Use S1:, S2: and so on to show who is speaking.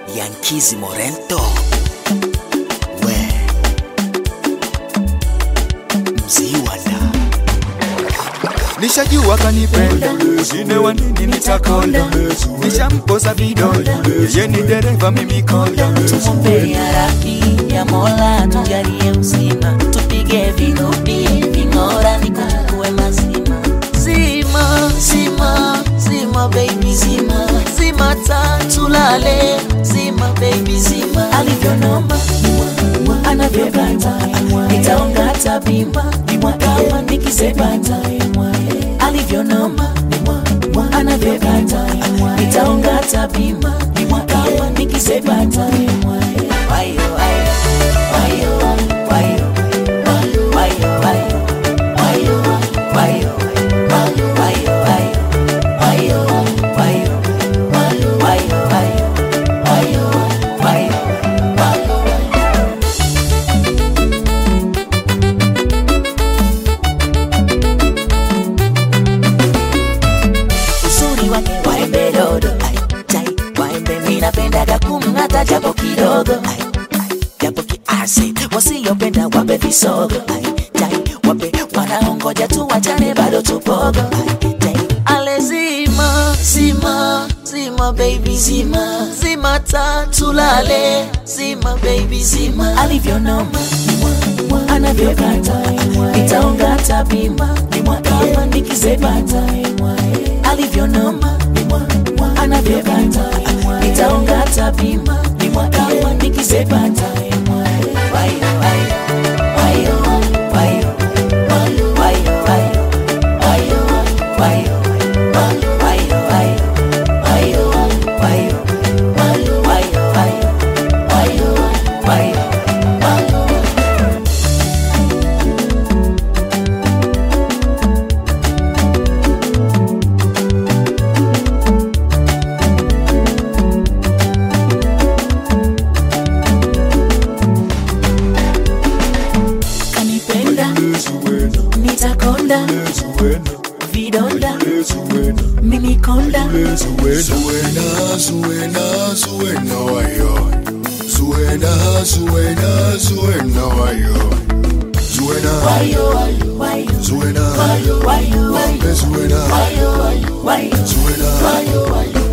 S1: Yankizi Morento we mziwanda
S2: Nishajua kanipenda, wengine wa nini nitakonda, nishamposa vidonda, yeye ni dereva, mimi konda.
S3: Tumwombea radhi ya Mola tujalie uzima, tupige vinubi ving'ora, nikuwe mazima. Zima zima zima baby zima zima tatulale zima baby zima alivyonoma anavyokata nitaongata bima kama nikisepata alivyonoma anavyokata nitaongata bima kama nikisepata wayo wayo wayo wayo wayo wayo wayo wayo wayo wayo wayo wayo wayo wayo wayo uzuri wake waembe dodo Ai, chai, waembe minapendaga kumng'ata japo kidogo Ai, ai, japo kiasi wasiopenda wape visogo Ai, chai, wape wanaongoja tu wachane bado tupogo Ai, chai, ale zima zima zima baby zima zima tatulale zima baby zima alivyonoma anavyokata nitaongata bima kama nikizepata alivyonoma anavyokata nitaongata bima kama nikizepata wayo wayo wayo wayo wayo wayo wayo wayo wayo wayo wayo wayo wayo wayo wayo wayo wayo kanipenda nitakonda vidonda mimi konda
S4: Zuena, Zuena, Zuena, wayo. Zuena, Zuena, Zuena, wayo. Zuena,
S3: wayo wayo
S4: Zuena,
S3: wayo wayo
S4: Zuena,
S3: wayo wayo
S4: Zuena.
S3: wayo wayo